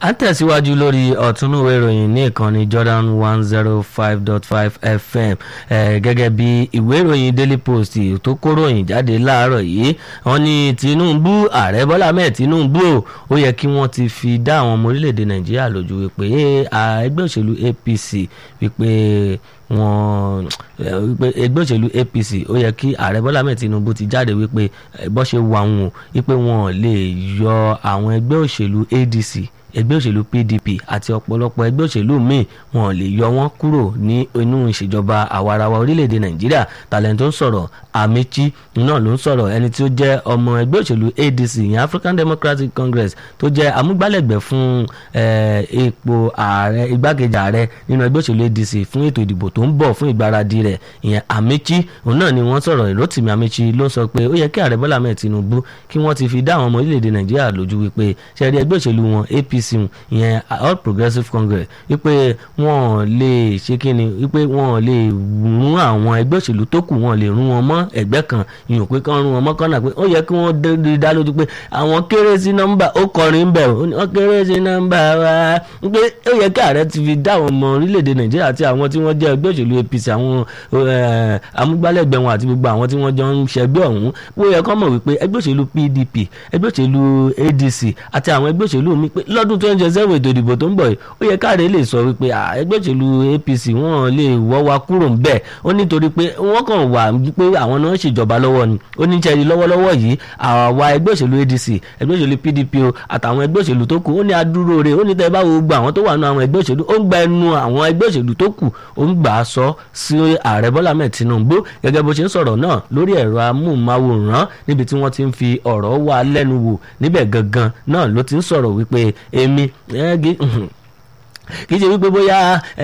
à ń tẹ̀síwájú lórí ọ̀túnúwé ìròyìn ní ìkànnì Jordan one zero five dot five FM gẹ́gẹ́ bí ìwé ìròyìn Daily Post tó kóròyìn jáde láàárọ̀ yìí wọ́n ní Tinubu ààrẹ Bọ́lá Ahmed Tinubu o ó yẹ kí wọ́n ti fi dá àwọn ọmọ orílẹ̀-èdè Nàìjíríà lójú wípé ẹgbẹ́ òṣèlú APC wípé wọn wípé ẹgbẹ́ òṣèlú APC ó yẹ kí ààrẹ Bọ́lá Ahmed Tinubu ti jáde wípé bó ṣe wà wọn wípé wọn lè yọ àwọn ẹgbẹ́ òṣèlú ADC ẹgbẹ́ òṣèlú PDP àti ọ̀pọ̀lọpọ̀ ẹgbẹ́ òṣèlú míì wọn lè yọ wọ́n kúrò ní inú ìṣèjọba àwarawa orílẹ̀-èdè Nàìjíríà talent tó ń sọ̀rọ̀ Amechi náà ló ń sọ̀rọ̀ ẹni tí ó jẹ́ ọmọ ẹgbẹ́ òṣèlú ADC ìyẹn African Democratic Congress tó jẹ́ amúgbálẹ́gbẹ̀ẹ́ fún ipò ààrẹ igbákejì ààrẹ nínú ẹgbẹ́ òṣèlú ADC fún ètò ìdìbò tó ń bọ̀ fún ìgbáradì rẹ̀ ìyẹn Amechi òun náà ni wọ́n sọ̀rọ̀ Rotimi Amechi ló sọ pé ó yẹ kí ààrẹ Bọ́lá Ahmed Tinubu kí wọ́n ti fi dá àwọn ọmọ orílẹ̀-èdè Nàìjíríà lójú wípé ṣẹ́rí ẹgbẹ́ òṣèlú wọn APC ìyẹn All Progressives Congress wípé wọ́n lè ṣe kíni wípé wọ́n lè rún àwọn ẹgbẹ́ òṣèlú tó kù wọ́n lè rún wọn mọ́ ẹgbẹ́ kan ìyàn pé kán rún wọn mọ́ kánà pé ó yẹ kí wọ́n dá lójú pé àwọn kéré sí nọ́mbà ó kọrin bẹ̀ wọ́n kéré sí nọ́mbà wa pé ó yẹ kí ààrẹ ti fi dá àwọn ọmọ orílẹ̀-èdè Nàìjíríà àti àwọn tí wọ́n jẹ́ ẹgbẹ́ òṣèlú APC àwọn amúgbálẹ́gbẹ̀ẹ́ wọn àti gbogbo àwọn tí wọ́n jọ ń ṣẹgbẹ́ ọ̀hún ó yẹ kán mọ̀ wípé ẹgbẹ́ òṣèlú PDP ẹgbẹ́ òṣèlú ADC àti àwọn ẹgbẹ́ òṣèlú mi pé lọ́dún tó ń jẹ sẹ́wọ̀n ètò ìdìbò tó ń bọ̀ yìí ó yẹ káàdé lè sọ wípé ẹgbẹ́ òṣèlú APC wọ́n lè wọ́ wa kúrò ń bẹ̀ ó nítorí pé wọ́n kàn wà pé àwọn náà ṣèjọba lọ́wọ́ ni ó ní jẹ́rìí lọ́wọ́lọ́wọ́ yìí àwa ẹgbẹ́ òṣèlú ADC ẹgbẹ́ òṣèlú PDP o àtàwọn ẹgbẹ́ òṣèlú tó kù ó ní adúró rẹ̀ ó ní tẹ́ bá wo gbogbo àwọn tó wà nù àwọn ẹgbẹ́ òṣèlú ó ń gba ẹnu àwọn ẹgbẹ́ òṣèlú tó kù ó ń gbà á sọ sí ààrẹ Bọ́lá Ahmed Tinubu gẹ́gẹ́ bó ṣe ń sọ̀rọ̀ náà lórí ẹ̀rọ amóhùnmáwòrán níbi tí wọ́n ti ń fi ọ̀rọ̀ wá lẹ́nu wò níbẹ̀ gangan náà ló ti ń sọ̀rọ̀ wípé èmi kì í ṣe wípé bóyá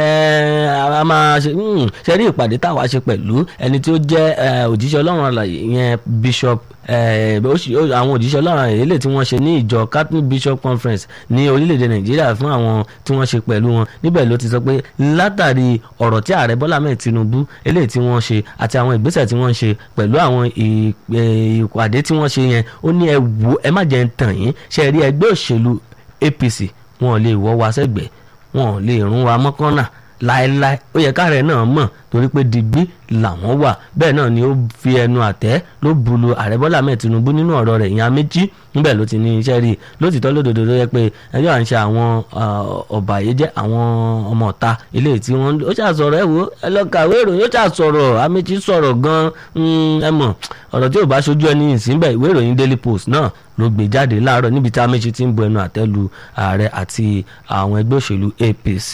a máa ṣe ṣe rí ìpàdé táwa ṣe pẹ̀lú ẹni tí ó jẹ́ òjíṣẹ́ ọlọ́run àlàyé yẹn bishop àwọn òjíṣẹ́ ọlọ́run àlàyé lè tí wọ́n ṣe ní ìjọ Catholic Bishop Conference ní orílẹ̀-èdè Nàìjíríà fún àwọn tí wọ́n ṣe pẹ̀lú wọn níbẹ̀ ló ti sọ pé látàrí ọ̀rọ̀ tí ààrẹ Bọ́lá Ahmed Tinubu eléyìí tí wọ́n ṣe àti àwọn ìgbésẹ̀ tí wọ́n ṣe pẹ̀lú àwọn ìpàdé tí wọ́n ṣe yẹn ó ní ẹ wò ẹ má jẹ́ ń tàn yín ṣe rí ẹgbẹ́ òṣèlú APC wọn lè wọ́ wa sẹ́gbẹ̀ẹ́ wọn lè rún wa mọ́kànnà láéláé ó yẹ káàrẹ̀ náà mọ̀ torí pé digbí làwọn wà bẹ́ẹ̀ náà ni ó fi ẹnu àtẹ́ ló bulu ààrẹ Bọ́lá Ahmed Tinubu nínú ọ̀rọ̀ rẹ̀ ìyẹn Amechi níbẹ̀ ló ti ní iṣẹ́ rí lótìtọ́ lódodo ló yẹ pé ẹjọ́ à ń ṣe àwọn ọ̀bàyéjẹ́ àwọn ọmọ ọ̀ta ilé tí wọ́n ó ṣàṣọ̀rọ̀ ẹ̀ wò ẹ lọ kàwé ìròyìn ó ṣàṣọ̀rọ̀ Amechi sọ̀rọ̀ gan-an ẹ mọ̀ ọ̀rọ̀ tí ò bá ṣojú ẹni ìsínbẹ̀ ìwé ìròyìn Daily Post náà ló gbé jáde láàárọ̀ níbi tí Amechi ti ń bu ẹnu àtẹ́ lu ààrẹ àti àwọn ẹgbẹ́ òṣèlú APC.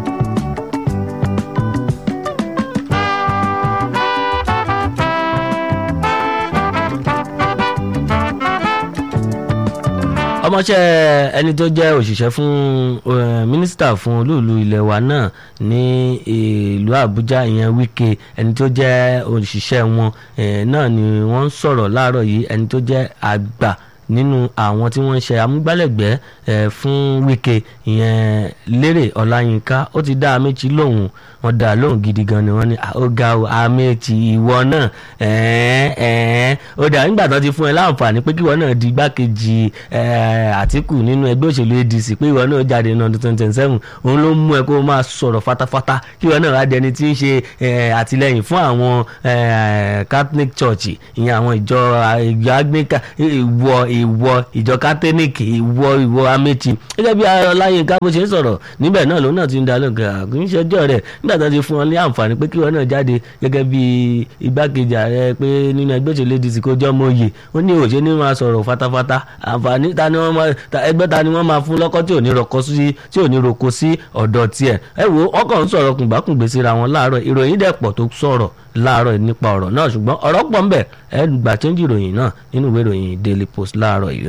ọmọọṣẹ́ ẹni tó jẹ́ òṣìṣẹ́ fún mínísítà fún olúùlú ilẹ̀ wa náà ní ìlú Àbújá ìyẹn Wike ẹni tó jẹ́ òṣìṣẹ́ wọn náà ni wọ́n ń sọ̀rọ̀ láàárọ̀ yìí ẹni tó jẹ́ àgbà nínú àwọn tí wọ́n ń ṣe amúgbálẹ́gbẹ̀ẹ́ fún Wike ìyẹn Lérè Ọláyínká ó ti dá Amechi lóhùn wọ́n dá lóhùn gidi gan ni wọ́n ní ọ̀gá Amechi ìwọ náà ó dà nígbà tó ti fún ẹ láǹfààní pé kíwọ náà di igbákejì Àtíkù nínú ẹgbẹ́ òṣèlú ADC pé ìwọ náà jáde ní ọdún twenty twenty seven òun ló mú ẹ kó máa sọ̀rọ̀ fatafata kíwọ náà wá di ẹni tí ń ṣe àtìlẹ́yìn fún àwọn Catholic Church ìyẹn àwọn ìjọ ìjọ Anglican ìwọ ìwọ ìjọ catholic ìwọ ìwọ Amechi gẹ́gẹ́ bí Ọláyínká bó ṣe ń sọ̀rọ̀ níbẹ̀ náà lòun náà ti ń da lóògùn àkúnṣẹ́jọ́ rẹ̀ nígbà tó ti fún ọ ní àǹfààní pé kí wọn náà jáde gẹ́gẹ́ bí igbákejì ààrẹ pé nínú ẹgbẹ́ òṣèlú ADC kó jọ́ mọ́ oyè ó ní òṣè ní máa sọ̀rọ̀ fatafata àǹfààní ta ni wọ́n máa ẹgbẹ́ ta ni wọ́n máa fún lọ́kọ́ tí ò ní roko sí tí ò ní roko sí ọ̀dọ̀ tiẹ̀ ẹ wo ọkọ̀ ń sọ̀rọ̀ kùnbákùngbé síra wọn láàárọ̀ ìròyìn dẹ̀ pọ̀ tó sọ̀rọ̀ láàárọ̀ nípa ọ̀rọ̀ náà ṣùgbọ́n ọ̀rọ̀ pọ̀ ń bẹ ẹ gbà chẹ́ńjì ìròyìn náà nínú ìwé ìròyìn Daily Post láàárọ̀ yìí.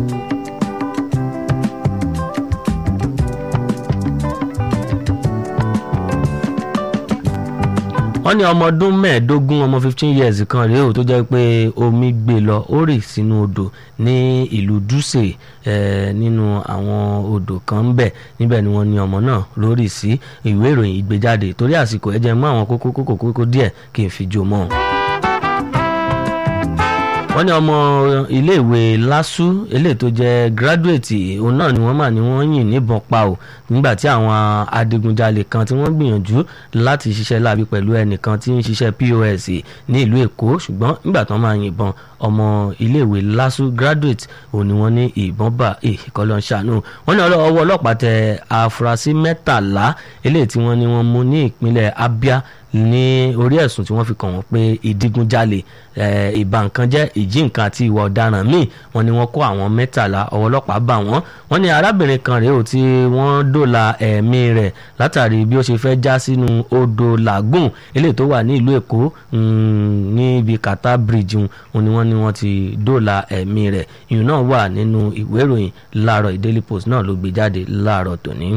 wọ́n ní ọmọ ọdún mẹ́ẹ̀ẹ́dógún ọmọ fifteen years kan rèé o tó jẹ́ pé omi gbé lọ ó rì sínú odò ní ìlú Dutse nínú àwọn odò kan ń bẹ̀ níbẹ̀ ni wọ́n ní ọmọ náà lórí sí ìwé ìròyìn ìgbéjáde torí àsìkò ẹ jẹ́ mú àwọn kókó kókó kókó díẹ̀ kí n fi jó mọ́ ọ. wọ́n ní ọmọ iléèwé lásù eléyìí tó jẹ́ gíráduwétì òun náà ni wọ́n mà ní wọ́n yìn níbọn pa ò nígbà tí àwọn adigunjalè kan tí wọ́n gbìyànjú láti ṣiṣẹ́ láabi pẹ̀lú ẹnìkan tí ń ṣiṣẹ́ pos ní ìlú èkó ṣùgbọ́n nígbà tí wọ́n máa yìnbọn ọmọ iléèwé lásù graduate òun ni wọ́n ní ìbọn bá ìkọlọ́ ṣàánú wọ́n ní ọwọ́ ọlọ́pàá tẹ àfúrásì mẹ́tàlá eléyìí tí wọ́n ní wọ́n mú ní ìpínlẹ̀ abia ní orí ẹ̀sùn tí wọ́n fi kàn wọ́n pé ìdígunjalè ìbá nǹkan jẹ́ ìjí nǹkan àti ìwà ọ̀daràn míì wọ́n ní wọ́n kó àwọn mẹ́tàlá ọwọ́ ọlọ́pàá bá wọ́n wọ́n ní arábìnrin kan rèé o tí wọ́n dóòlà ẹ̀mí rẹ̀ látàrí bí ó ṣe fẹ́ já sínú odò làgùn eléyìí tó wà ní ìlú èkó níbi kàtà bridge wọn ni wọ́n ní wọ́n ti dóòlà ẹ̀mí rẹ̀ ìyún náà wà nínú ìwé ìròyìn láàárọ̀ Daily Post náà ló gbé jáde láàárọ̀ tòní.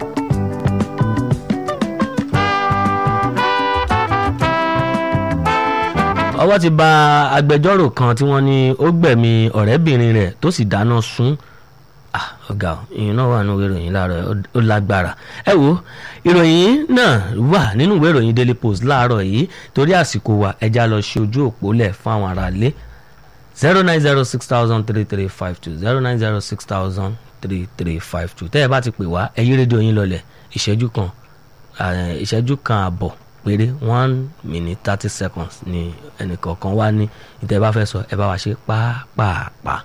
ọwọ́ ti bà agbẹjọ́rò kan tí wọ́n ní ó gbẹ̀mí ọ̀rẹ́bìnrin rẹ̀ tó sì dáná sun ọ̀gá ìyẹn náà wà nínú ìròyìn láàárọ̀ ó lágbára ẹ wo ìròyìn náà wà nínú ìwé ìròyìn Daily Post láàárọ̀ yìí torí àsìkò wa ẹja lọ ṣe ojú òpó lẹ̀ fún àwọn aráalé zero nine zero six thousand three three five two zero nine zero six thousand three three five two tẹ́ ẹ bá ti pè wá ẹ yí rédíò yín lọlẹ̀ ìṣẹ́jú kan ìṣẹ́jú kan àbọ̀ péré one minute thirty seconds ni ẹnìkọ̀ọ̀kan wá ní ìtẹ́ bá fẹ́ sọ ẹ bá wa ṣe pàápàá.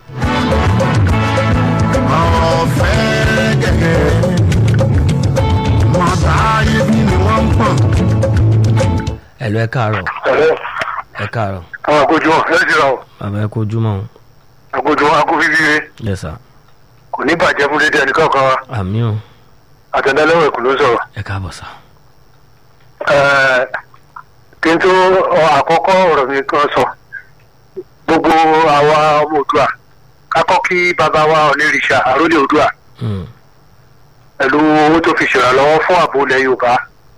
ọ̀fẹ́ gẹ̀gẹ́ mọ̀tà ibi ni wọ́n ń pọ̀n. ẹ lọ ẹ káàárọ̀ Ẹ̀rẹ́ ẹ káàárọ̀ àwọn àgójọ ẹ̀ ti ra o bàbá ẹ kojú mọ́ o àgójọ agófífíre yes sir kò ní bàjẹ́ fún dédé ẹnì kankan wa àmì o àtẹ̀dálẹ́wọ̀ ẹ̀kú ló sọ̀rọ̀. ẹ káàbọ̀ sá Ẹ̀ẹ́, kí n tó ọ, àkọ́kọ́ ọ̀rọ̀ mi kan sọ gbogbo àwa ọmọ Oòduà kákọ́ kí bàbá wa onírìṣà àrólé Oòduà Hmm, pẹ̀lú owó tó fi ṣèrànlọ́wọ́ fún ààbò ilẹ̀ Yorùbá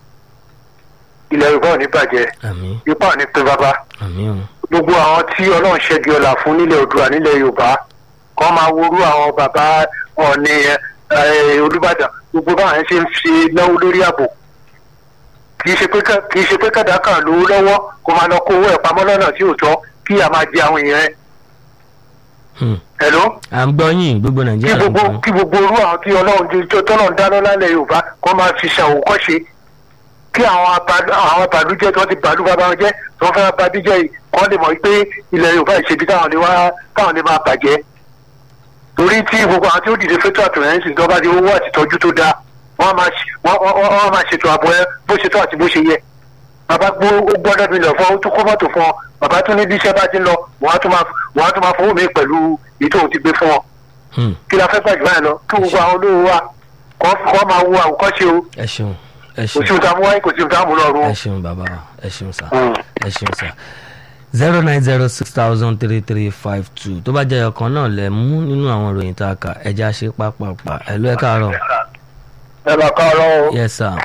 ilẹ̀ Yorùbá ò ní bàjẹ́ àmì ipá ò ní pín bàbá àmì o gbogbo àwọn tí ọlọ́run ṣẹ́gi ọ̀la fún nílẹ̀ Oòduà nílẹ̀ Yorùbá kọ́ máa worú àwọn bàbá Ọọ̀ni ẹ̀, Olúbàdàn gbogbo báwọn ẹ̀ ṣe ń fi náwó lórí ààbò kì í ṣe pé ká- kì í ṣe pé kàdákà lówó lọ́wọ́ kó máa lọ kó owó ẹ̀ pamọ́ lọ́nà tí ò tọ́ kí a máa jẹ àwọn èèyàn ẹ̀ Hmm, ẹ̀ ló à ń gbọ́ yín gbogbo kí nàìjíríà ló ń gbogbo gbọ́ kí gbogbo orú àwọn tí ọlọ́run ti tó tọ́lọ́run dáná lálẹ́ Yorùbá kọ́ máa fi ṣàwòkọ́ṣe kí àwọn aba- àwọn bàlújẹ́ tó ti bàlú bàbá wọn jẹ́ tó fẹ́ bá díjẹ́ yìí kọ́ lè mọ̀ pé ilẹ̀ Yorùbá ìṣèbí táwọn lè wá táwọn lè máa bàjẹ́ torí tí gbogbo àwọn tí ó dìde fẹ́tọ́ àtìlẹ́yìn tó bá di owó àtìtọ́jú tó dáa wọ́n máa ṣe- wọ́n- wọ́n wọ́n máa ṣètò ààbò ẹ bó ṣe tó àti bó ṣe yẹ bàbá gbó ó gbọ́dọ̀ mi lọ fún ọ ó tún kó mọ́tò fún ọ bàbá tún ní bí iṣẹ́ bá ti ń lọ wọ́n á tún máa wọ́n á tún máa fowó mi pẹ̀lú èyí tó ti gbé fún ọ Hmm, kí la fẹ́ gbàjú báyìí lọ kí gbogbo àwọn olówó wa kọ́ kọ́ máa wo àwòkọ́ṣe o ẹ ṣeun ẹ kò sí ṣeun ohun tá a mú wáyé kò sí ohun tá a mú lọ́rùn o. ẹ ṣeun bàbá wa ẹ ṣeun sá Mm. ẹ ṣeun sá zero nine zero six thousand three three five two tó bá jẹ́ ọ̀kan náà lẹ̀ mú nínú àwọn ìròyìn tá a kà ẹja ṣe pápápá ẹ lọ ẹ káàárọ̀ ẹ bá ká ọlọ́run o. yes sir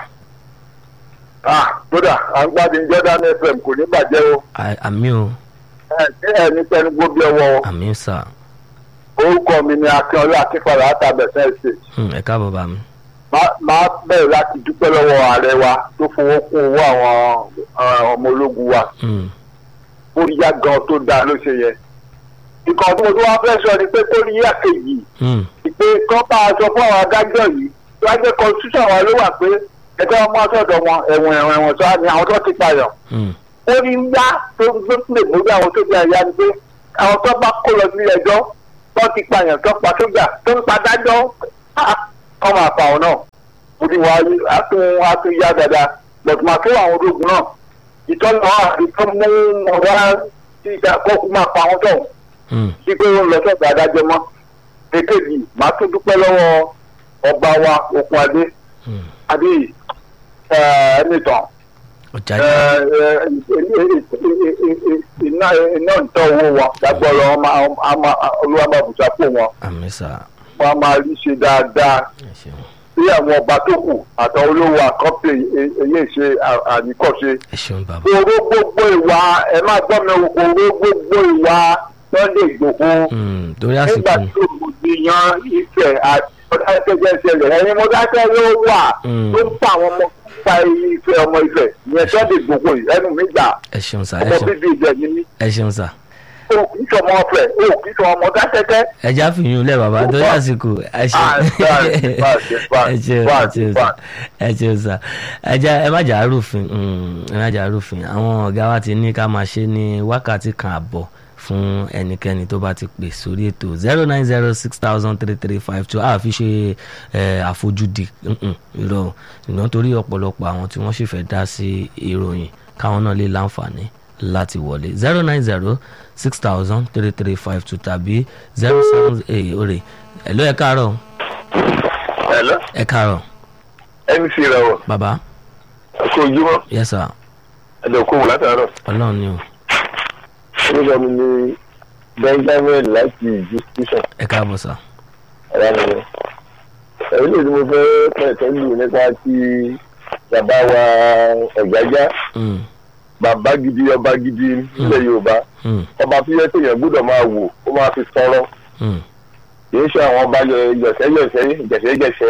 ah kódà à ń gbádùn Jordan FM kò ní bàjẹ́ o. À- àmì o ẹ ṣé ẹ ní pẹ́ẹ́ni gbóbi ọwọ́ o. àmì sà orúkọ mi ni akínọlá akínfàlà àtàbẹ̀sẹ̀ ṣe. Hmm, ẹ káàbọ̀ bá mi máa bẹ̀rẹ̀ láti dúpẹ́ lọ́wọ́ ààrẹ wa tó fowó kún owó àwọn eh, ọmọ ológun wa. Hmm, kóríyá gan tó dáa ló ṣe yẹ. ìkànnì tó wá fẹ́ sọ ni pé kóríyá kejì hmm, pé kọ́ bá a sọ fún àwọn adájọ́ yìí tó wá jẹ́ constitution wa ló wà pé ẹjọ́ wọn mú ọsọ̀dọ̀ wọn ẹ̀wọ̀n ẹ̀wọ̀n ẹ̀wọ̀n sọ ni àwọn tó ti payọ̀. hmm, ó ní yá tó ń gbé lè mórí àwọn tó jẹ́ ẹ̀yà ni pé àwọn tó bá kó lọ sí ẹjọ́ tó ti pààyàn tó pa sójà tó ń padájọ́ kọ́ máa pa àwọn náà. mo ti wá atún atún yá dáadáa lọ́tùmọ̀ tó àwọn ológun náà ìtọ́nà àti tó mú ọ̀rá tí ìjà kọ́kú máa pa àwọn tó hmm, sí pé ó ń lọ sọ́gbà adájọ́ mọ́. èkejì màá tún dúpẹ́ lọ́wọ́ ọba wa okun adé hmm. adé ẹnìtàn ọjà yìí iná iná ń tọ́ owó wọn lágbọ́rọ̀ olúwàbàbùsà fún wọn àmì sà wọn a máa rí ṣe dáadáa ẹ ṣeun bí àwọn ọba tó kù àtàwọn olówó àkọ́pẹ́ èyí ṣe àníkọ́ṣe. ẹ ṣeun bàbá oró gbogbo ìwà ẹ má gbọ́ mi oró gbogbo ìwà Sunday Igboho Hmm, torí nígbà àsìkò tí òmùdíyan ìfẹ́ àti ọ̀dákẹ́jẹ́ ṣẹlẹ̀ ẹni mọ́dákẹ́ ló wà Mm. tó ń pa àwọn ọmọ pa ìfẹ́ ọmọ ìfẹ́ ìyẹn Sunday Igboho yìí ẹnu mi gbà ẹ ṣeun sà ẹ ọmọ ṣeun bíbí ìjẹ ni mí. ẹ ṣeun sà o kì í sọmọ ọfẹ o kì í sọmọ ọmọ dákẹ́kẹ́. ẹja fìyún lẹ bàbá tó yàsìkò ẹ ṣe Ah, báàsì, báàsì, báàsì, ẹ ṣe ẹ báàsì, ṣe báàsì. ẹ ṣe sà ẹja ẹ má jà á rúfin mm, ẹ má jà á rúfin àwọn ọ̀gá wa ti ní ká máa ṣe ní wákàtí kan àbọ̀ fún ẹnikẹ́ni tó bá ti pè sórí ètò zero nine zero six thousand three three five two a fi ṣe ẹ, àfojúdi mm-mm, irọ́ ṣùgbọ́n torí ọ̀pọ̀lọpọ̀ àwọn tí wọ́n sì fẹ́ dá sí ìròyìn káwọn náà lè láǹfààní láti wọlé zero nine zero six thousand three three five two tàbí zero seven eight òrè ẹ̀ló ẹ̀ káàárọ̀ Hello, ẹ̀ káàárọ̀ MC rẹ wọ bàbá ọkọ ojúmọ́ yes sir ẹdọ kó wò látàárọ̀. ọlọ́run ni o orúkọ mi ni benjamin láti ìjú station ẹ̀ káàbọ̀ sà ẹ̀rọ mi rẹ̀. ẹ̀rí lè ní mo fẹ́ pẹ̀tẹ́ lù nípa ti bàbá wa ọ̀gájá Mm, bàbá gidi ọba gidi nílẹ̀ yorùbá mm, ọba tó yẹ kéèyàn gbọ́dọ̀ máa wò ó máa fi tọrọ mm, kì í ṣe àwọn ọba yọ̀sẹ́yọ̀sẹ́ jẹ̀sẹ́jẹ̀sẹ́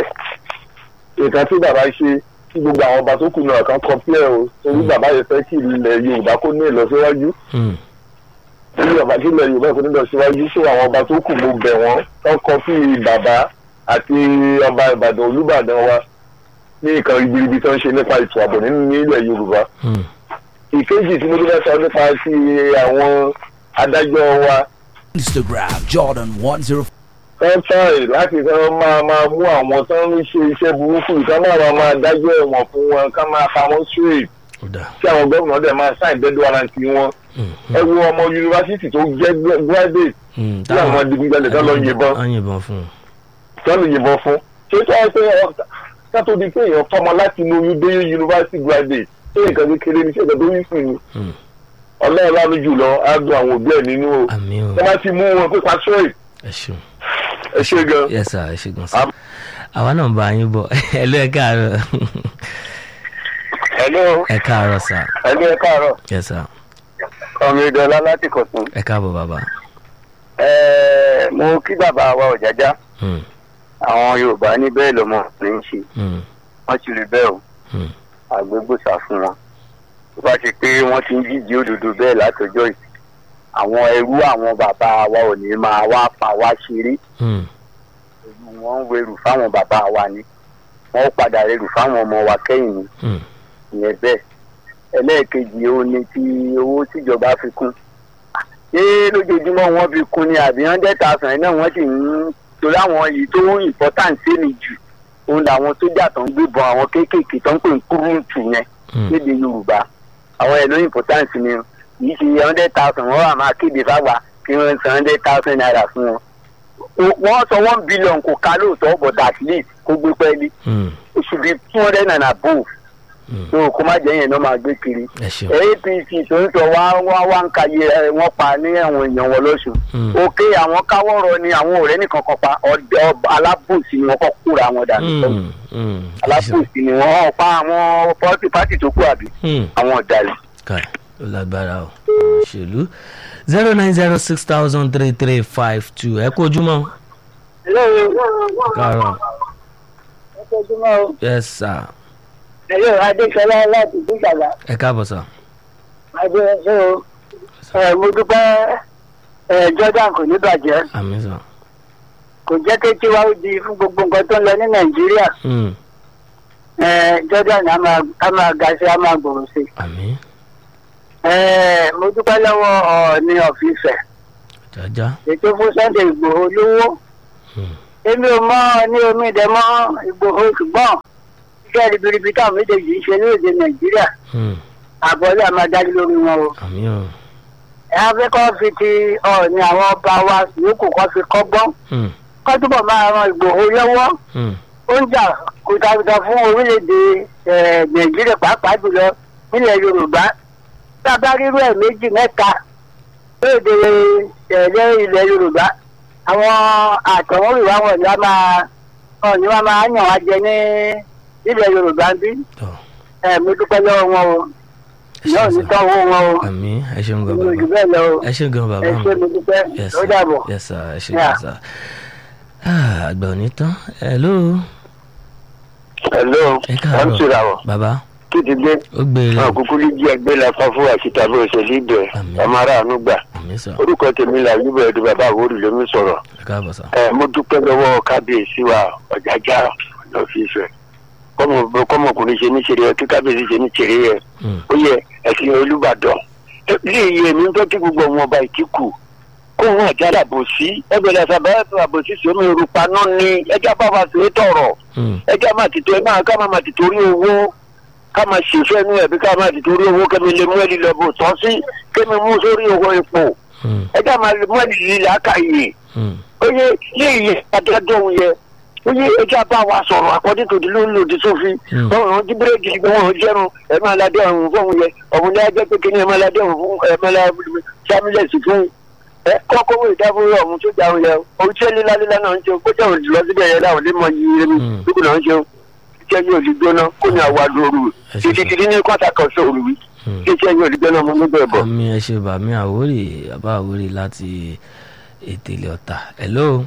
nǹkan tí bàbá ṣe tí gbogbo àwọn ọba tó kù náà kan kọpíẹ̀ o torí bàbá yẹn fẹ́ kí ilẹ̀ yorùbá kó ní ìlọsíwájú mm, tí ọba tí ilẹ̀ yorùbá kò ní ìlọsíwájú sí àwọn ọba tó kù mo bẹ̀ wọ́n tó kọpí bàbá àti ọba ìbàdàn olúbàdàn wa ní nǹkan ribiribi tó ń ṣe nípa ètò ààbò nínú nílẹ̀ yorùbá mm, ìkejì tí mo tún fẹ́ sọ nípa sí àwọn adájọ́ wa Instagram Jordan one zero wọ́n tààrí láti kàn máa máa mú àwọn tó ń ṣe iṣẹ́ burúkú yìí ká máa máa dájọ́ ẹ̀wọ̀n fún wọn ká máa pa wọ́n straight ó dà kí àwọn gómìnà dẹ̀ máa sign dead warrant wọn. Mm, ẹ wo ọmọ yunifásitì tó jẹ́ graduate mm, tí àwọn adigunjalè tó lọ yìnbọn wọ́n yìnbọn fún un tó lọ yìnbọn fún. ṣé tó ẹ pé ọ- ká tó di pé èèyàn fọmọ láti inú oyún dé yunifásitì graduate ṣé nǹkan kékeré ní ṣé nǹkan tó wí fún mi. Mm, ọlọ́run lánàá jùlọ á dùn àwọn òbí ẹ̀ nínú o. àmì o wọ́n bá ti mú wọn pé pa straight ẹ ṣeun ẹ ṣe gan. yes sir ẹ ṣe gan sir Am- àwa náà ń bá yín bọ̀ ẹ̀ló ẹ̀ káàárọ̀ hello ẹ̀ káàárọ̀ sir hello ẹ káàárọ̀ yes sir ọmọ ìdọ̀lá láti kọ̀tún. ẹ̀ káàbọ̀ bàbá Ẹ, mo kí bàbá wa ọ̀jájá Mm, àwọn yorùbá ní bẹ́ẹ̀ lọ́mọ ní í ṣe mm, wọ́n ti rí bẹ́ẹ̀ o mm, àgbégbòsà fún wọn tó bá ṣe pé wọ́n ti ń jíjí òdodo bẹ́ẹ̀ látọjọ́ yìí àwọn ẹrú àwọn bàbá wa ò ní máa wá pa wá ṣeré mm, ẹrú wọn ń werù fáwọn bàbá wa ni wọ́n ó padà rerù fáwọn ọmọ wa kẹ́yìn ni mm, ìyẹn bẹ́ẹ̀ ẹlẹ́ẹ̀kejì ó ní ti owó tíjọba fi kún ṣé lójoojúmọ́ wọ́n fi kún ni àbí hundred thousand náà wọ́n sì ń torí àwọn yìí tó important sí ni jù òun làwọn sójà tó ń gbébọn àwọn kéékèèké tó ń pè ń kúrúǹtù yẹn mm, lédè yorùbá àwọn ẹ̀ ló important ni o kì í ṣe hundred thousand wọ́n wà máa kéde fáwa kí wọ́n san hundred thousand naira fún wọn. O- wọ́n sọ one billion kò ká lóòótọ́ but at least kó gbé pẹ́ẹ́lí mm, ó should be two hundred and above mm. so kó má jẹ́ yẹn ló máa gbé kiri ẹ ṣeun apc tó ń sọ wá wá wá ń kàyé ẹ, wọn pa ní ẹ̀wọ̀n èèyàn wọn lọ́sùn Mm. òkè àwọn káwọ́rọ̀ ni àwọn ọ̀rẹ́ nìkan kan pa ọdẹ ọba alábòsí ni wọ́n kọ́ kúra wọn dànù Mm, mm, ẹ ṣeun. alábòsí ni wọ́n pa àwọn pọ́tì pátì tó kù àbí Mm. àwọn ọ̀dàlẹ̀. kai ó lágbára o òṣèlú zero nine zero six thousand three three five two ẹ kú ojúmọ́ káàárọ̀ yes sir Hello, Adéṣọlá láti Dúgbàlá. ẹ káàbọ̀ sir Adéṣọlá ẹ mo dúpẹ́ ẹ Jordan kò ní bàjẹ́. àmì sir Kò jẹ́ kí tiwa ó di fún gbogbo nǹkan tó ń lọ ní Nàìjíríà. Mm, Ẹ Jordan á máa á máa ga sí á máa gbòòrò sí. àmì Ẹ mo dúpẹ́ lọ́wọ́ Ọọ̀ni ọ̀fíìsẹ̀. jájá Ètò fún Sunday Ìgbòho lówó. Mm, Èmi ò mọ ní omi ìdẹ mọ́ Ìgbòho ṣùgbọ́n iṣẹ́ ribiribi táwọn méjèèjì ń ṣe ní èdè Nàìjíríà. mm, Àbọ̀lé a máa dájú lórí wọn o. àmì o Ẹ á fẹ́ kọ́ fi ti Ọọ̀ni àwọn ọba wa yòókù kọ́ fi kọ́gbọ́n. Mm, kọ́ túbọ̀ máa ran ìgbòho lọ́wọ́ mm, ó ń jà kùtàkùtà fún orílẹ̀-èdè eh, nàìjíríà pàápàá jùlọ nílẹ̀ yorùbá tá a bá rírú ẹ̀ méjì mẹ́ta lóde tẹ̀lé ilẹ̀ yorùbá àwọn àtọ̀húnrìnwá wọn ni wọ́n máa wọn ni wọ́n máa yàn wá jẹ ní ilẹ̀ yorùbá bí tọ́ ẹ̀ mo dúpẹ́ lọ́wọ́ wọn o ẹ ìyá ò ṣeun ní sir tán owó wọn o àmì ẹ ṣeun gan mi ò jù bàbá bẹ́ẹ̀ lọ o ẹ ṣeun gan ẹ bàbá ṣé mi mo dúpẹ́ yes ó sir dàbọ̀. yes sir ẹ ṣe Yeah. gan sir Ah, àgbà ò ní tán hello hello ẹ káàárọ̀ ṣèràwọ̀ bàbá kí ti dé ó gbére wọn kúkú ní jí ẹgbẹ́ la pa fún àṣìta bó ṣe lídẹ̀ Àmín. ọmọ aráàánú gbà àmì àmì sà orúkọ tèmi là yúbẹ ẹdùn bàbá àwòrì lómi sọ̀rọ̀ ẹ káàbọ̀ sà. ẹ mo dúpẹ́ lọ́wọ́ kábíyèsí wa ọ̀jájá lọ́fíìsì kọ́mọ kọ́mọkùnrin ṣe ní ṣeré ẹ kí kábíyèsí ṣe ní ṣeré ẹ Mm. ó yẹ ẹ̀sìn olùbàdàn ilé iye mi ń tọ́ tí gbogbo ọmọ ọba ìkíkù kó wọn àjálà bò sí ẹgbẹ̀rẹ̀ àṣàbẹ̀ ẹ̀fẹ̀ àbòsí sómi ìrùpa náà ni ẹjẹ́ bá wa sí tọ̀rọ̀ Mm. ẹjẹ́ máa ti tó ẹ máa ká máa máa ti torí owó ká máa ṣèṣẹ́ inú ẹ̀ bí ká máa ti torí owó kẹ́mi lè mú ẹ̀lì lọ bò tán sí kẹ́mi mú sórí owó epo Mm. ẹjẹ́ máa lè mú ẹ̀lì lílẹ̀ àkàyè Mm. oye ilé iye adájọ́ òun yẹ oye ẹjẹ́ bá wa sọ̀rọ̀ àkọ́dé tòdí ló ń lòdì sófin Mm. wọn ò jí bírèkì gbé wọn ò jẹrun ẹ máa ládé ọ̀hún fún òun yẹ ọ̀hún ní ajẹ́ pé kíní ẹ máa ládé ọ̀hún fún ẹ máa ládé sámílẹ̀sì fún ẹ kọ́kọ́ wọ ìdáfúró ọ̀hún tó jáwé yẹ òun tí lílá lílá náà ń ṣe kó jẹ́ òun lọ síbẹ̀ yẹn láwọn lè mọ iye mi Mm. lókùn náà ń ṣe iṣẹ́ yóò di gbóná kó ní àwa lóru Ẹ ṣe títí sọ. títí ní kọ́ńtà kan sóòrù wí Mm. kí iṣẹ́ yóò di gbóná mọ́ níbẹ̀ bọ̀. àmì ẹ ṣe bàmí àwórì bàbá àwórì láti ètèlè ọ̀tà hello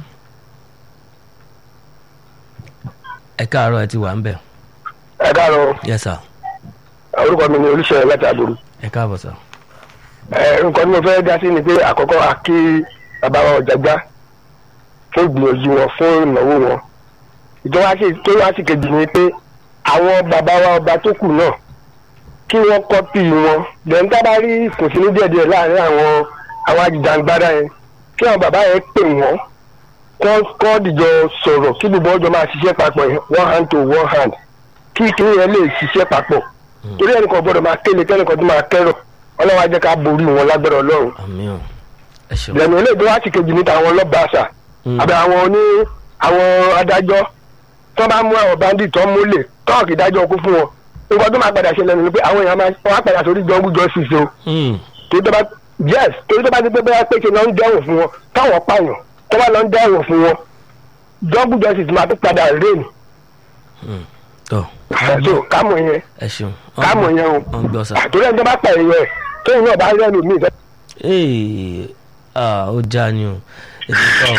ẹ káàárọ̀ ẹ ti wà ń bẹ̀ ẹ káàárọ̀ yes sir orúkọ mi ni olùṣẹ́ láti àbúrò ẹ káàbọ̀ sir nǹkan tí mo fẹ́ dá sí ni pé àkọ́kọ́ a kí bàbá wa ọ̀jágbá fún ìgbìyànjú wọn fún ìnáwó wọn ìjọba sì tó wá sí kejì ni pé àwọn bàbá wa ọba tó kù náà kí wọ́n kọ́pì wọn lẹ́yìn tá a bá rí ìkùnsínú díẹ̀díẹ̀ láàrin àwọn àwọn ajìjàngbara yẹn kí àwọn bàbá yẹn pè wọ́n kọ́ kọ́ dìjọ sọ̀rọ̀ kí gbogbo ọjọ́ máa ṣiṣẹ́ papọ̀ one hand to one hand kí kìnìún yẹn lè ṣiṣẹ́ papọ̀ torí ẹnìkan gbọ́dọ̀ máa kéle kẹ́nìkan tó máa kẹ́rọ̀ ọlọ́wọ́ á jẹ́ ká borí wọn lágbára ọlọ́run àmì ò ẹ ṣeun lẹ́nu ilé ìgbé wá sí kejì níta àwọn ọlọ́ba àṣà Mm. àbẹ àwọn oní àwọn adájọ́ tó bá mú àwọn bandit tó múlẹ̀ tọ́ọ̀kì dájọ́ kú fún wọn nǹkan tó máa padà ṣe lẹ́nu ni pé àwọn èèyàn máa wọ́n á padà sórí jungle justice o Mm. torí tó bá yes torí tó bá ti pé bóyá pé ṣe lọ ń dẹ́wọ̀n fún wọn táwọn pààyàn tó bá lọ ń dẹ́wọ̀n fún wọn jungle justice máa tún padà rain tọ́ so kámọ̀ yẹn ẹ ṣeun kámọ̀ yẹn o wọ́n gbọ́ sà àtòrí ẹni tó bá pààyàn yẹn tóyìn náà bá rẹ́nu míì ee ah ó já ni o ètò tọ́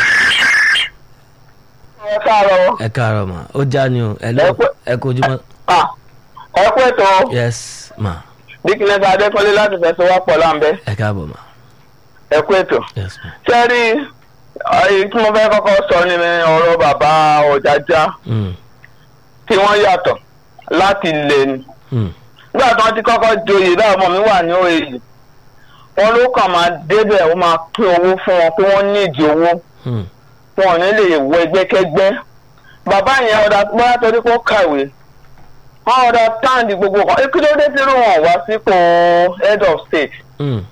ẹ káàárọ̀ ẹ káàárọ̀ mà ó já ni o ẹ lọ Ẹ pẹ́- ẹ kojú mọ́ ẹ kú ètò yes ma dikines adékọ́lé láti fẹsẹ̀ wá pọ̀ láǹbẹ́ ẹ káàbọ̀ ma ẹ kú ètò. yes ma sẹ́rí èyí tí mo fẹ́ kọ́kọ́ sọ ni ọ̀rọ̀ bàbá ọ̀jájá Mm. tí wọ́n yàtọ̀ láti lè ní. Mm. nígbà tí wọ́n ti kọ́kọ́ joyè báyìí ọmọ mi wà ní òye wọn ló kàn máa débẹ̀ ó máa pín owó fún wọn pé wọ́n nídìí owó Mm. wọn ò ní lè wọ ẹgbẹ́kẹ́gbẹ́. bàbá yẹn ọ̀dà bóyá torí kó kàwé wọn ọ̀dà táǹdì gbogbo kan kí ló dé tí irú wọn wá sípò head of state Mm.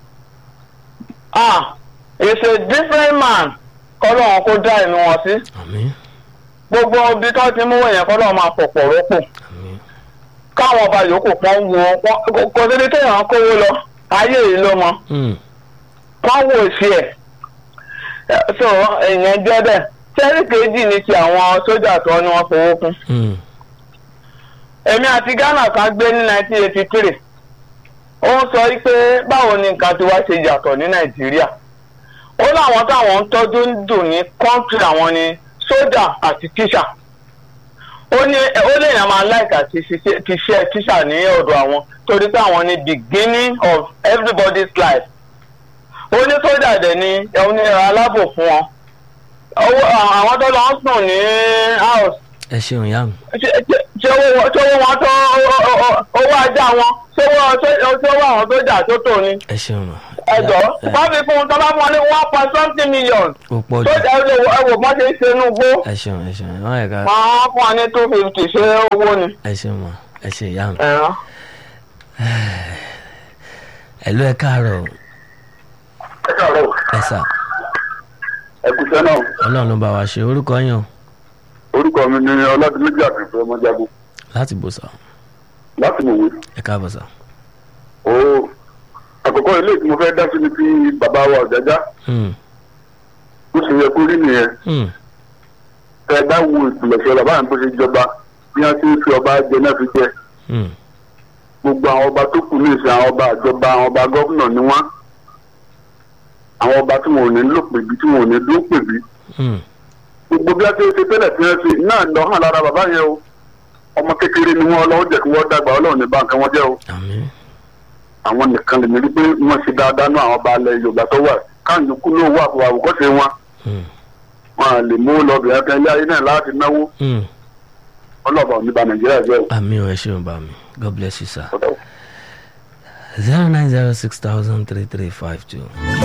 ah it's a different man kọ́lọ́run kó dá ẹ̀mí wọn sí àmì gbogbo ibi tó ti mú wọ̀nyẹn kọ́lọ́run máa pọ̀pọ̀ rọ́pò àmì káwọn ọba yòókù pọ́n wo wọn kò síbi téèyàn kówó lọ ayé yìí ló mọ Mm. wọ́n wò sí ẹ̀ so èèyàn jẹ́ bẹ́ẹ̀ sẹ́rí kejì ní ti àwọn sójà tó ní wọ́n fowó kún Mm. èmi àti ghana kan gbé ní nineteen eighty three ó ń sọ pé báwo ni nǹkan tí wá ṣe yàtọ̀ ní nàìjíríà ó láwọn táwọn ń tọ́jú ń dùn ní kọ́ńtì àwọn ni sójà àti tíṣà ó ní ó lè yàn máa láìka ti ṣiṣẹ́ ti ṣe tíṣà ní ọ̀dọ̀ àwọn torí pé àwọn ni beginning of everybody's life ó ní sójà dẹ̀ ni ẹ̀hún ní alábò fún wọn owó àwọn tó lọ ń sùn ní house ẹ ṣeun yá mi ṣé ṣé owó wọn- ṣé owó wọn tó owó ajá wọn ṣé owó ṣé owó àwọn tó jà tó tò ní ẹ ṣeun ma ẹjọ Ẹ- wọn fi fún un tó bá fún wọn ní one point something million ó pọ̀ tó jù jà ẹ wò ẹ wò mọ́ ṣe é ṣe inú gbó ẹ ṣeun ẹ ṣeun wọn yẹ ká wọn fún wọn ní two fifty ṣé owó ni. ẹ ṣeun ma ẹ ṣe yá mi ẹ̀rọ. ẹ ló ẹ káàárọ̀ o. ẹ káàárọ̀ ẹ sà ẹ kú sẹ́nà ọlọ́run ló bá wa ṣe orúkọ yàn orúkọ mi ni ọlọ́dúnméjì àfẹ́fẹ́ ọmọjagun láti bò sà láti mòwe. ẹ káàbọ̀ sà. ó àkọ́kọ́ ilé tí mo fẹ́ dá sí ni ti bàbá wa ọ̀jájá Mm. bó ṣe yẹ kó rí nìyẹn Mm. tẹ bá wo ìpìlẹ̀ṣẹ̀ bàbá yẹn bó ṣe jọba bí wọ́n ti ń fi ọba jẹ náà fi jẹ Mm. gbogbo àwọn ọba tó kù ní ìsìn àwọn ọba àjọba àwọn ọba gọ́fúnà ni wọ́n àwọn ọba tí wọn ò ní lò pèbí tí wọn ò ní dún pèbí Mm. gbogbo bí wọ́n ti ṣe tẹ́lẹ̀ tí wọ́n ṣe náà lọ hàn lára bàbá yẹn o ọmọ kékeré ni wọ́n ọlọ́wọ́ jẹ́ kí wọ́n dàgbà ọlọ́run ní báńkì wọn jẹ́ o àmì àwọn nìkan lè rí pé wọ́n ṣe dáadáa náà àwọn baálẹ̀ yorùbá tó wà káwọn yòókù náà wà fún àwòkọ́ṣe wọn Mm. wọn à lè mú lọ́bìnrin kan ilé ayé náà láti náwó Mm. ọlọ́ọ̀bà ò ní ba nàìjíríà jẹ́ o. àmì ò ẹ ṣeun bá mi god bless you sir. zero nine zero six thousand three three five two.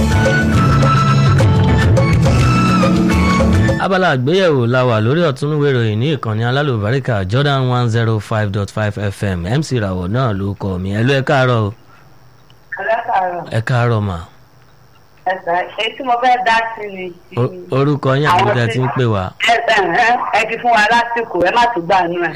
abala àgbéyẹ̀wò la wà lórí ọ̀túnúwé ìròyìn ní ìkànnì alálùbáríkà jordan one zero five dot five fm mc ràwọ̀ náà ló kọ́ mi ẹ ló ẹ káàárọ̀ o alákàárọ̀ ẹ káàárọ̀ mà ẹ̀sà èyí tí mo fẹ́ dá sí ni. O- orúkọ yín àti tẹ́ ti ń pè wá. ẹ̀sà ẹ̀ ẹ ti fún wa lásìkò ẹ má tún gbà nù ẹ̀.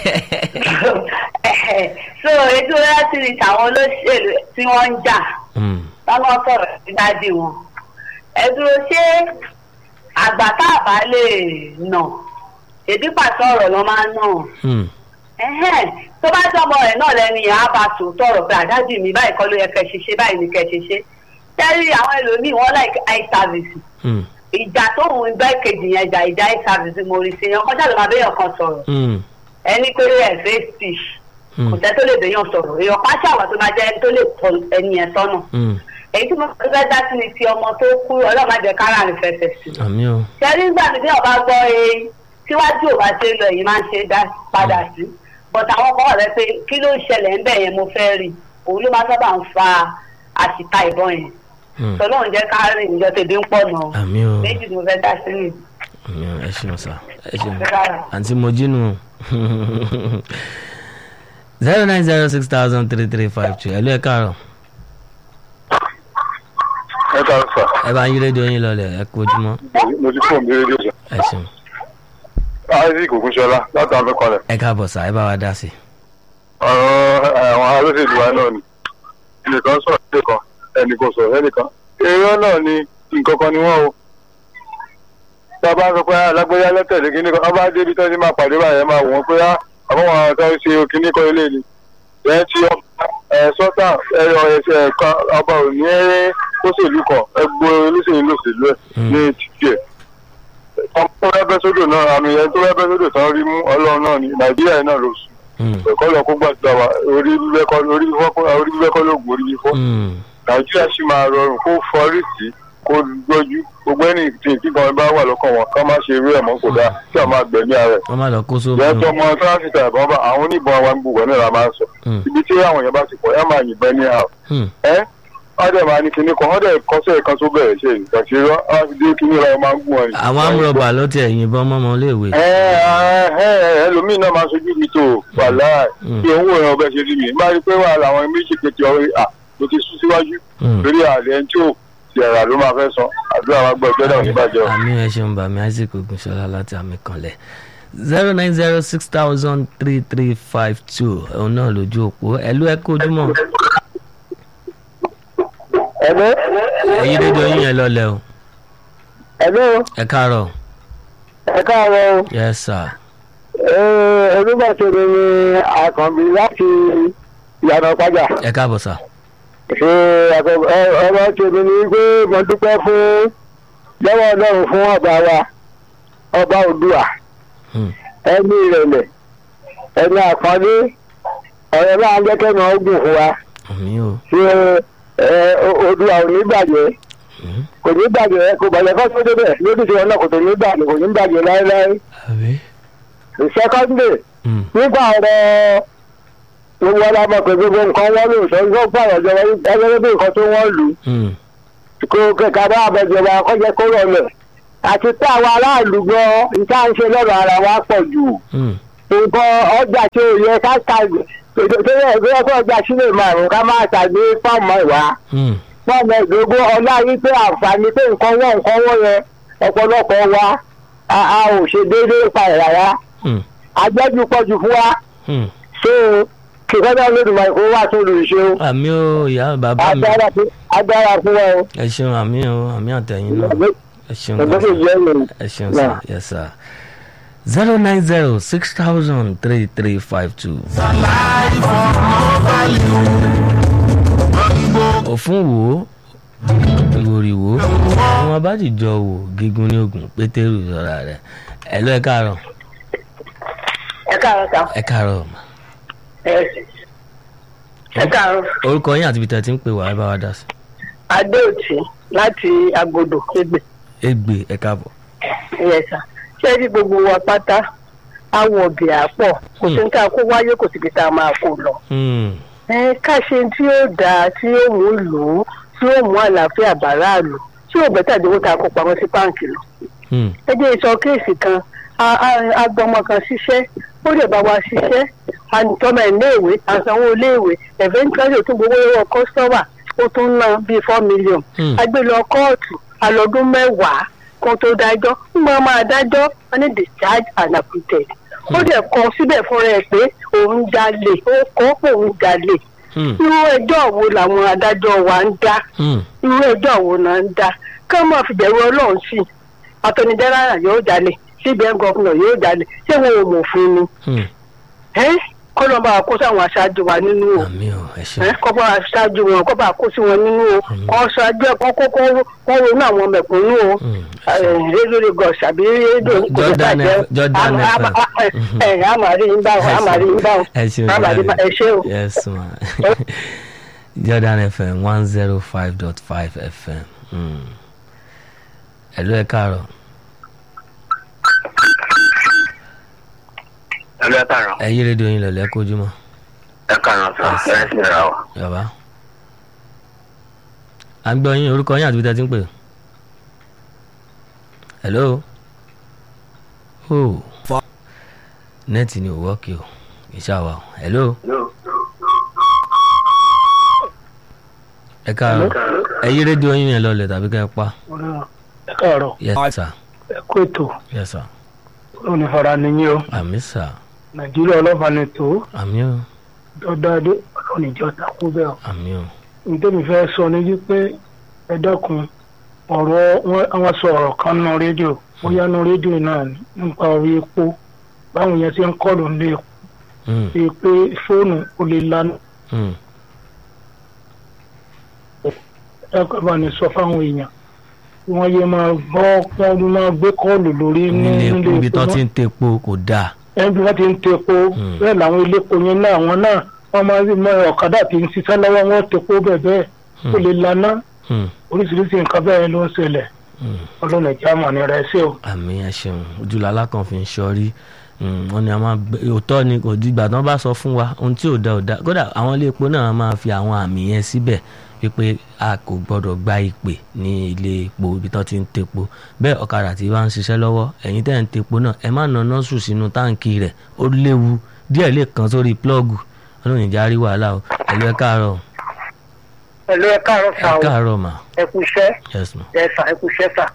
so èyí tí mo fẹ́ sí ni tàwọn olóṣèlú tí wọ́n ń jà Mm, báwọn sọ̀rọ̀ sí dádì wọn. ẹ dúró ṣé àgbà tá a bá lè nà èdè pàṣẹ ọ̀rọ̀ ló máa ń nà mm, ẹhẹ́n tó bá jọmọ rẹ̀ náà lẹ́nu yẹn á bá tòótọ́ ọ̀rọ̀ pé àdájì mi báyìí kọ́ ló yẹ kẹ́ ṣe ṣe báyìí ni kẹ́ ṣe ṣe tẹ́rí àwọn ẹlòmíì wọ́n like eye service mm, ìjà tó ń bá kejì yẹn jà ìjà eye service mo rí sí yẹn kọjá ló máa béèyàn kan sọ̀rọ̀ mm, ẹni pé ẹ̀ face speech kò mm, tẹ́ tó lè béèyàn sọ̀rọ̀ èèyàn pàṣẹ àwọn tó máa jẹ́ ẹni tó lè tọ ẹni yẹn sọ́nà mm. èyí tí mo fẹ́ dá sí ni ti ọmọ tó kú ọlọ́màjẹ kára rẹ̀ fẹsẹ̀ sí àmì o ṣẹ́rí nígbà tí ọba gbọ́ e síwájú ò bá ṣe lọ yìí máa ń ṣe dá padà sí but àwọn kan wà lẹ́ pé kí ló ń ṣẹlẹ̀ ń bẹ̀ yẹn mo fẹ́ rí òun ló máa sábà ń fa àṣìta ìbọn yẹn Mm, tọ́lọ́run jẹ́ ká rìn ìjọ tèbi ń pọ̀ nà àmì o méjì ni mo fẹ́ dá sí mi. àmì o ẹ ṣeun sá ẹ ṣeun. àǹtí mojínú zero nine zero six thousand three three five two ẹ̀lú ẹ̀ káàárọ̀ ẹ ká sà ẹ bá ń yí rédíò yín lọlẹ̀ ẹ kú ojúmọ́ mo ti fóònù mi rédíò sà. ẹ ṣeun isaac ogunṣọlá láti àwọn akọọlẹ ẹ káàbọ̀ sá ẹ bá wa dá sí i. ọ̀rọ̀ àwọn alóṣèlú wa náà ni ẹnìkan sọ̀rọ̀ ẹnìkan ẹnìkan sọ̀rọ̀ ẹnìkan èrò náà ni nǹkan kan ni wọ́n o tá a bá sọ pé alágbèyá lẹ́tẹ̀lé kínní kan wọ́n bá débi tó ti máa pàdé báyẹn máa wọ́n pé àwọn àwọn tó ń ṣe kínní kan ilé ni ẹ̀ ti ẹ̀ sọ́tà ẹ̀rọ ẹ̀ṣẹ̀ kan ọba ò ní òṣèlú kan ẹgbẹ́ olóṣèlú lòṣèlú ẹ̀ ní títì ẹ̀ ọmọ tó fẹ́ bẹ́ sódò náà àmì ẹ̀ tó fẹ́ bẹ́ sódò tán rí mú ọlọ́run náà ní nàìjíríà náà ló sùn Mm, ẹ̀kọ́ lọ kó gbàgbà wa orí bíbẹ́ kọ́ orí bíbẹ́ kọ́ orí bíbẹ́ kọ́ lóògùn orí bíbẹ́ mm, nàìjíríà sì máa rọrùn kó fọrí sí kó gbójú gbogbo ẹni tí tí kan bá wà lọ́kàn wọn ká má ṣe irú ẹ̀ mọ́ kó dáa kí a máa gbẹ̀mí ara ẹ̀. wọ́n má lọ kó sóbì ìyẹn tó ọmọ tráfíkà ìbọn bá àwọn oníbọn wa ń gbogbo ẹ̀ náà la máa ń sọ Mm. ibi tí àwọn èèyàn bá ti pọ̀ ẹ̀ máa yìnbọn ní àwọn Mm, ẹ́ wọ́n dẹ̀ máa ní kinní kan wọ́n dẹ̀ kọ́sẹ̀ kan tó bẹ̀rẹ̀ ṣe ìgbàṣẹ́ rọ́ wọ́n ti dé kinní ra máa ń gún wọn. àwọn amúrọ̀bà ló tiẹ̀ yìnbọn mọ́mọ́ léèwé. ẹ ẹ ẹlòmíín náà máa sojú mi tó wàhálà Mm. bí owó ìran ọbẹ̀ ṣe rí mi bá rí pé wà láwọn méjì kejì ọ̀rẹ́ à mo ti sún síwájú Mm. lórí àlẹ́ ẹni tí ò ti ẹ̀rà ló máa fẹ́ san àdúrà wa gbọ́ ìjọ́dá òní bàjẹ́ o. àmì ẹ ṣeun bàmí isaac ogunṣọlá láti àmì kanlẹ̀ zero nine zero six thousand three three five two òun náà lójú òpó ẹ̀lú ẹ̀ kó ojúmọ́ ẹ̀lọ́ ẹ̀yí rédíò yín yẹn lọlẹ̀ o ẹ̀lọ́ ẹ káàárọ̀ ẹ káàárọ̀ o. yes sir olùbàṣẹ́mi ni àkànbí láti ìyànà pàjá. ẹ káàbọ̀ sà ṣe àkọ́- ẹ- ọ̀rọ̀ tèmi ni pé mo dúpẹ́ fún lọ́wọ́ ọlọ́run fún ọba wa ọba òdùà Hmm. ẹni ìrẹ̀lẹ̀ ẹni àpọ́nlé ọ̀rẹ́ máa ń jẹ́ kẹ́nu ọ̀gùn fún wa àmì o ṣe ẹ, o- òdùà ò ní bàjẹ́ Hmm. kò ní bàjẹ́ kò bàjẹ́ kọ́ tó débẹ̀ lójú tí wọn náà kò tó ní bàjẹ́ kò ní bàjẹ́ láéláé àbí secondly Hmm. nígbà ọ̀rọ̀ gbogbo ọlọ́mọ pé gbogbo nǹkan wọ́n lò sọ yóò pààrọ̀ jọ ẹgbẹ́ bí nǹkan tó wọ́n lù Hmm. kó kẹ̀kẹ́ bá àbẹ̀jọba kọ́jẹ́ kó rọlẹ̀ àti pé àwọn aráàlú gan nǹkan à ń ṣe lọ́rọ̀ ara wa pọ̀ jù Hmm. nǹkan ọjà tí ò yẹ ká ta tó yẹ kó yẹ kó ọjà sílẹ̀ márùn ká máa tàgbé fọ́ọ̀mù ìwà Hmm. fọ́ọ̀mù ìdógún ọlá yìí pé àǹfààní pé nǹkan wọ́n nǹkan wọ́n yẹn ọ̀pọ̀lọpọ̀ wa a a ò ṣe déédéé pa ẹ̀ rárá Hmm. àjẹjù pọ̀ jù fún wa Hmm. so kìkọ́jà lódùmọ̀ ìfowó wà tó lù ṣe o àmì o ìyá bàbá mi agbára fún agbára fún wa o ẹ ṣeun àmì o àmì àtẹ̀yìn náà ẹ ṣeun ọ̀gbọ́n gan sì jẹ́ ìròyìn. ẹ ṣeun sir yes sir zero nine zero six thousand three three five two. òfun wo ìwòrì wo wọn bá dìjọ wò gígùn ní ogun pétérù sọra rẹ ẹ lọ ẹ káàárọ̀ ẹ káàárọ̀ sá ẹ káàárọ̀ mà ẹ ẹ káàárọ̀ orúkọ yín àti ibi tẹ́ ẹ ti ń pè wá ẹ bá wa dá sí. adéòtí láti agodo ẹgbẹ egbe ẹ káàbọ̀. ẹyẹsà ṣé rí gbogbo wa pátá awọ ọbẹ àpọ kò sí ní ká kó wáyé kò síbi tá a máa kó lọ. Hmm, ẹ ká ṣe tí yóò dáa tí yóò mú lò ó tí yóò mú àlàáfíà bàráàlú tí yóò bẹ́tà dínwó tá a kó pamọ́ sí báǹkì lọ. hmm, ẹ jẹ́ ìsọ kéèsì kan a- a- agbọmọ kan ṣiṣẹ́ ó lè bá wa ṣiṣẹ́ àtọmọ ẹ̀ léèwé àsanwó léèwé eventually ó tún gbowó lọ́wọ́ kọ́sítọ́mà ó tún ná bíi four million Hmm. a gbé lọ kóòtù alọ́dún mẹ́wàá kó tó dájọ́ ń gbọ́n máa dájọ́ wọ́n ní discharge and acquitted ó dẹ̀ kọ síbẹ̀ fúnra ẹ̀ pé òun jalè ó kọ́ pé òun jalè hmm, irú ẹjọ́ wo làwọn adájọ́ wa ń dá hmm, irú ẹjọ́ wo náà ń dá ká máa fi bẹ̀rù ọlọ́run sí i attorney general yóò jalè cbn governor yóò jalè ṣé wọn ò mọ̀ fún ni hmm. ẹ́ kọ́ ló bá kó sáwọn aṣáájú wa nínú o àmì ò ẹ ṣe. ẹ́ kọ́ bá aṣáájú wọn kọ́ bá kó sí wọn nínú o kọ́ ṣáájú ẹ̀ kọ́ kó kọ́ ronú àwọn mẹ̀kúnnú o Hmm, rédíò lagos àbí rédíò kò ní Jordan bàjẹ́ F- Jordan Àmà- FM. àmà- ẹ̀ àmàrí ń bá wọn àmàrí ń bá wọn ẹ ṣeun àmàrí ń bá ẹ ṣé o. yes ma jordan fm one zero five dot five fm hmm. ẹ̀lú ẹ káàárọ̀ ẹlẹ́ kàrọ̀ ẹ yí rédíò yín lọ̀lẹ́ kójúmọ́ ẹ kàrọ̀ sọ ẹ sì ra ọ. yọ̀bá. à ń gbọ́ yín orúkọ yín àti ibi tẹ́ ti ń pè. hello. oh. nẹ́ẹ̀tì ni ò wọ́ọ̀kì o ìṣàwà o hello. ẹ káàárọ̀ ẹ yí rédíò yín yẹn lọlẹ̀ tàbí kẹ́ ẹ pa. ẹ káàárọ̀ yes sir ẹ kó ètò yes sir onífara nìyí o àmì sir nàìjíríà ọlọ́fà ni tó àmì o dọ́dádé ọlọ́nìjọ́ takú bẹ́ẹ̀ o. àmì o nítorí fẹ́ sọ ní wípé ẹ dẹ́kun ọ̀rọ̀ wọn àwọn sọ ọ̀rọ̀ kan nínú rédíò bóyá nínú rédíò náà ni nípa orí epo báwọn yẹn ti ń kọlù ní epo Hmm, bíi pé fóònù ò lè lanu hmm, ẹ kọ́ bá ní sọ fáwọn èèyàn kí wọ́n yé máa gbọ́ wọ́n máa gbé kọ́ọ̀lù lórí ní nílé epo ibi tán ti náà ń tepo kò dáa. ẹni bí wọ́n ti ń tepo Hmm. bẹ́ẹ̀ làwọn iléepo yẹn náà àwọn náà wọ́n máa ń mọ ọ̀kadà tí ń ṣiṣẹ́ lọ́wọ́ wọn tepo bẹ́ẹ̀ bẹ́ẹ̀ ó lè laná Hmm, oríṣiríṣi nǹkan bẹ́ẹ̀ ló ń ṣẹlẹ̀ hmm. ọlọ́run ẹ̀jẹ̀ àmọ̀ ni rẹ̀ sí o. àmì ẹ ṣeun ojúlala kan fi ń ṣọrí wọn ni a máa gbé òótọ́ ni kò dìgbà tán bá sọ fún wa ohun tí ò da ò da kódà àwọn ilé epo náà máa fi àwọn àmì yẹn síbẹ̀ wípé a kò gbọ́dọ̀ gba ìpè ní ilé epo ibi tán ti ń tepo bẹ́ẹ̀ ọ̀kadà tí wàá ń ṣiṣẹ́ lọ́wọ́ ẹ̀yin tẹ́ ń tepo náà ẹ má nà nọ́ọ̀sù sínú táǹkì rẹ̀ ó léwu díẹ̀ lè kàn sórí plọ́ọ̀gù ọlọ́run ìjà rí wàhálà o ẹ̀lú ẹ káàárọ̀ pẹ̀lú ẹ káàárọ̀ ẹ sá o káàárọ̀ mà ẹ kú iṣẹ́ yes ma ẹ sà ẹ kú iṣẹ́ sà.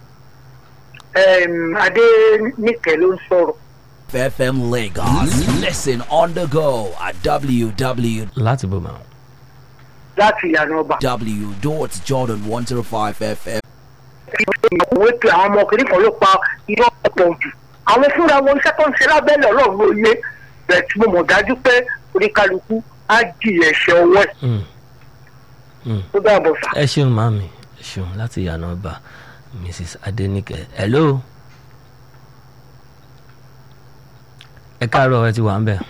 adé níkẹ́ ló ń sọ̀rọ̀ FM Lagos. Listen on the go at www. láti bò mà láti ìyànà ọba. Jordan105FM. ìwé pe àwọn ọmọ kìnìún kan ló pa irọ́ ọ̀pọ̀ jù. àwọn fúnra wọn iṣẹ́ tó ń ṣe lábẹ́lẹ̀ ọlọ́run ló yé bẹ̀ẹ̀ tí mo mọ̀ dájú pé oníkálukú á jìyà ẹ̀ṣẹ̀ ọwọ́ ẹ̀ Hmm, hmm. tó dàbọ̀ sà. ẹ ṣeun màmí ẹ ṣeun láti yànnà ọba mrs adenike hello ẹ káàárọ̀ ẹ ti wà ń bẹ̀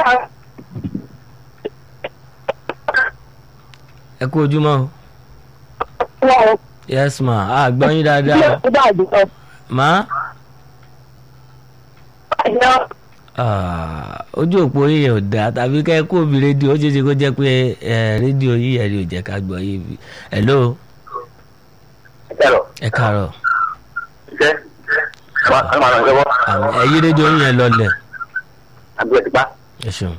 ẹ kú ojúmọ́ o yes ma a gbọ́ yín dáadáa o ma ah, ojú òpó yìí ò dáa tàbí kẹ́ ẹ kó omi rédíò ó ṣeé ṣe kó jẹ́ pé ẹ rédíò yìí ẹ̀ rí ò jẹ́ ká gbọ́ yìí bí hello ẹ̀rọ ẹ káàárọ̀ ṣe ẹ máa ràn ṣẹ́wọ́ àmì ẹ yí rédíò yín yẹn lọlẹ̀ àbí ẹ̀ ti pa. ẹ ṣeun.